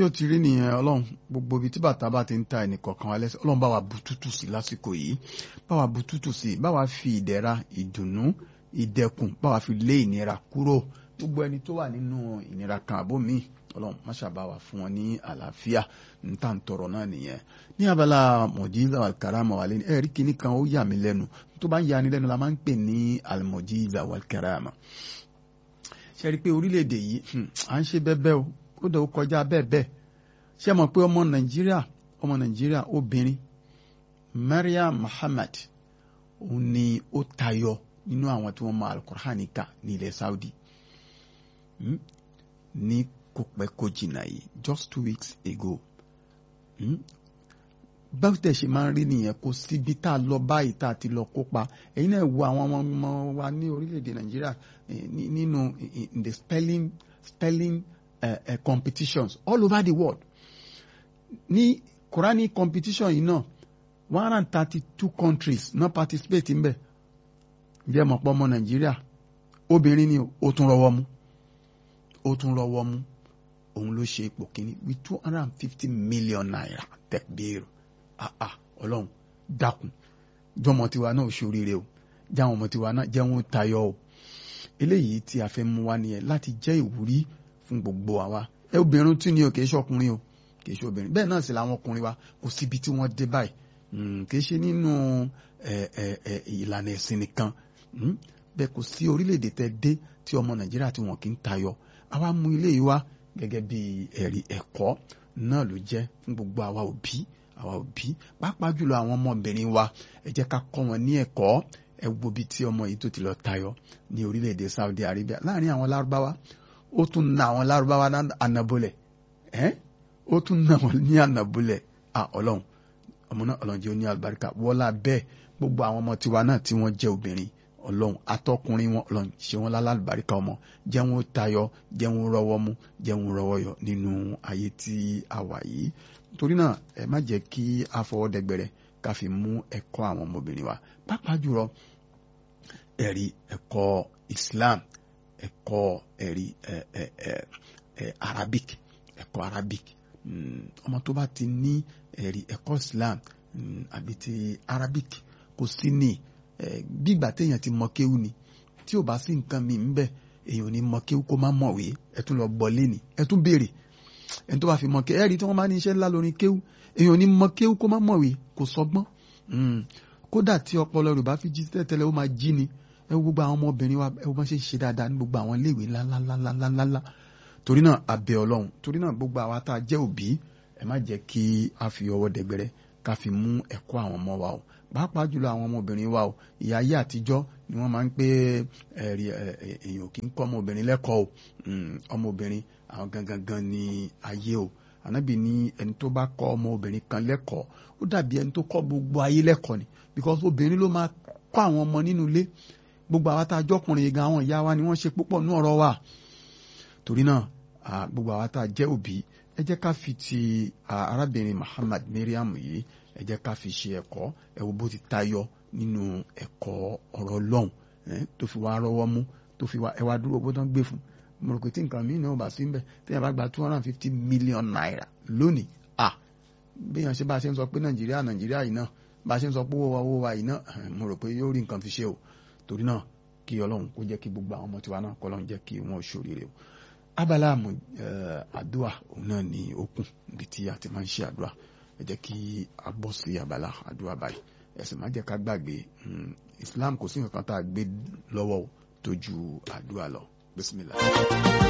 ó ti rí nìyẹn ọlọ́run gbogbo ibi tí bàtà bá ti ń ta ẹnìkọ̀ọ̀kan wa lẹ́sẹ̀ ọlọ́run bá wa bu tútù sí lásìkò yìí bá wa bu tútù sí bá wa fi ìdẹ̀ra ìdùnnú ìdẹkùn bá wa fi lé ìnira kúrò gbogbo ẹni tó wà nínú ìnira kan àbó mi ọlọ́run má ṣàbá wa fún wọn ní àlàáfíà níta ń tọrọ náà nìyẹn ní abala mọ̀jíza wàlkàràmà wà lẹ́nu ẹ̀rí kìíní kan ó yà mí lẹ́nu tó bá ń yani lẹ́nu la máa ń pè ní almọ̀jíza wàlkàràmà ṣe rí i pé orílẹ̀-èdè yìí à ń ṣe bẹ́ẹ̀ bẹ́ẹ̀ o ó dẹ̀ ó kọjá bẹ́ẹ̀ bẹ́ẹ̀ ṣé mọ̀ pé ọmọ nàìjíríà ọmọ nàìjíríà obìnrin Maryam Muhammad òun ni ó tayọ nínú àwọn tí wọ́n mọ alukur'ani kà ní ilẹ̀ Saudi ní kò pẹ́ kò jìnnà yìí just two weeks ago báwo tẹ̀ ṣe máa ń rí nìyẹn kò síbi tá a lọ báyìí tá a ti lọ kópa ẹ̀yin náà wo àwọn ọmọ wa ní orílẹ̀-èdè nàìjíríà nínú in the spelling spelling uh, uh, competitions all over the world ní Quranic competition yìí náà one hundred and thirty two countries náà participate ń bẹ̀ jẹ́ mọ̀pọ̀ ọmọ nàìjíríà obìnrin ni ó tún rọwọ́ mú ó tún rọwọ́ mú òun ló ṣe ipò kínní with two hundred and fifty million naira tẹ̀gbẹ́rù ah ah ọlọ́run dákun jọmọ tiwa náà ṣoríire o jáwọn ọmọ tiwa náà jẹ́ wọn tayọ o eléyìí tí a fẹ́ mú wá nìyẹn láti jẹ́ ìwúrí fún gbogbo àwa ẹ obìnrin tí ni o kì í ṣọkùnrin o kì í ṣe obìnrin bẹ́ẹ̀ náà sì làwọn ọkùnrin wa kò síbi tí wọ́n dé báyìí kì í ṣe nínú ìlànà ẹ̀sìn nìkan bẹ́ẹ̀ kò sí orílẹ̀-èdè tẹ́ dé tí ọmọ nàìjíríà tí wọn kì í tayọ àwa mú ilé yìí wá gẹ́gẹ́ bí ẹ̀rí ẹ̀kọ́ náà ló jẹ́ fún gbogbo àwa òbí àwa òbí pàápàá jùlọ àwọn ọmọbìnrin wa ẹ jẹ́ ká kọ́ wọn ní ẹ̀kọ́ ẹ wo bí tí ọmọ yìí tó ti lọ tayọ ní orílẹ̀-èdè Saudi Arabia láàrin àwọn lárúbáwá ó tún na àwọn lárúbáwá ànàbọ̀lẹ̀ ẹ́ ó tún na wọn ní ànàbọ̀lẹ̀ à ọlọ́run ọmọ náà ọlọ́run jẹ́ ó ní àlùbáríkà wọ́lá bẹ́ẹ̀ gbogbo àwọn ọmọ tiwa náà tí wọ́n jẹ́ obìnrin ọlọ́run atọ́kùnrin wọn ọlọ́run ṣe wọn lálàlùbáríkà ọmọ jẹ́ wọn tayọ jẹ́ wọn rọwọ́ mú jẹ́ wọn rọwọ́ yọ nínú ayé tí a wà yìí torí náà ẹ má jẹ́ kí a fọwọ́ dẹgbẹrẹ ká fi mú ẹ̀kọ́ àwọn ọmọbìnrin wa pàápàá jùlọ ẹ̀rí ẹ̀kọ́ Islam ẹ̀kọ́ ẹ̀rí ẹ̀ ẹ̀ ẹ̀ ẹ̀ Arabic ẹ̀kọ́ Arabic ọmọ tó bá ti ní ẹ̀rí ẹ̀kọ́ Islam àbí ti Arabic kò sí ní bí ìgbà téèyàn ti mọ kéwú ni tí ò bá sí nǹkan mi ń bẹ èèyàn ò ní mọ kéwú kó má mọ̀wé ẹ tún lọ gbọ́ léni ẹ tún béèrè ẹni tó bá fi mọ kéwú ẹ̀rí tí wọ́n bá ní iṣẹ́ ńlá lórí kéwú èèyàn ò ní mọ kéwú kó má mọ̀wé kò sọgbọ́n kódà tí ọpọlọ rẹ̀ bá fi jí tẹ́tẹ́lẹ̀ ó máa jí ni ẹ wo gbogbo àwọn ọmọbìnrin wa ẹ wo bá ṣe ṣe dáadáa ní gbogbo àwọn iléèwé ńláńláńláńláńlá torí náà abẹ Ọlọ́run torí náà gbogbo àwa tá a jẹ́ òbí ẹ má jẹ́ kí a fi ọwọ́ dẹgbẹrẹ ká fi mú ẹ̀kọ́ àwọn ọmọ wa o pàápàá jùlọ àwọn ọmọbìnrin wa o ìyá ayé àtijọ́ ni wọ́n máa ń pé ẹ̀rí èèyàn kì í kọ́ ọmọbìnrin lẹ́kọ̀ọ́ o ọmọbìnrin àwọn gangan gan ni ayé o ànábì ní ẹni tó bá kọ́ ọmọbìnrin kan lẹ́kọ̀ọ́ ó dàbí ẹni tó kọ́ gbogbo ayé lẹ́kọ̀ọ́ ni because obìnrin ló máa kọ́ àwọn ọmọ nínú ilé gbogbo àwa tá a jọkùnrin gan àwọn ìyá wa ni wọ́n ṣe púpọ̀ ní ọ̀rọ̀ wa torí náà gbogbo àwa tá a jẹ́ òbí ẹ jẹ́ ká fi ti arábìnrin Muhammad Mariam yìí ẹ jẹ́ ká fi ṣe ẹ̀kọ́ ẹ wo bó ti tayọ nínú ẹ̀kọ́ ọ̀rọ̀ Ọlọ́run tó fi wá rọ́wọ́ mú tó fi wá ẹ wá dúró bó tán gbé fún mo rò pé tí nǹkan mìíràn ò bá sí mbẹ téèyàn bá gba two hundred and fifty million naira lónìí ah béèyàn ṣe bá a ṣe ń sọ pé Nàìjíríà Nàìjíríà yìí náà bá a ṣe ń sọ pé owó wa owó wa yìí náà mo rò pé yóò rí nǹkan fi ṣe o torí náà kí Ọlọ́run kó jẹ́ kí gbogbo àwọn ọmọ tiwa náà kọ́ Ọlọ́run jẹ́ kí wọ́n ṣoríire o abala àmọ́ àdúrà òun náà ní okùn níbi tí a ti máa ń ṣe àdúrà ẹ jẹ́ kí a bọ́ sí abala àdúrà báyìí ẹ̀sìn má jẹ́ ká gbàgbé Islam kò sí nǹkan tá a gbé lọ́wọ́ tó ju àdúrà lọ bismillah.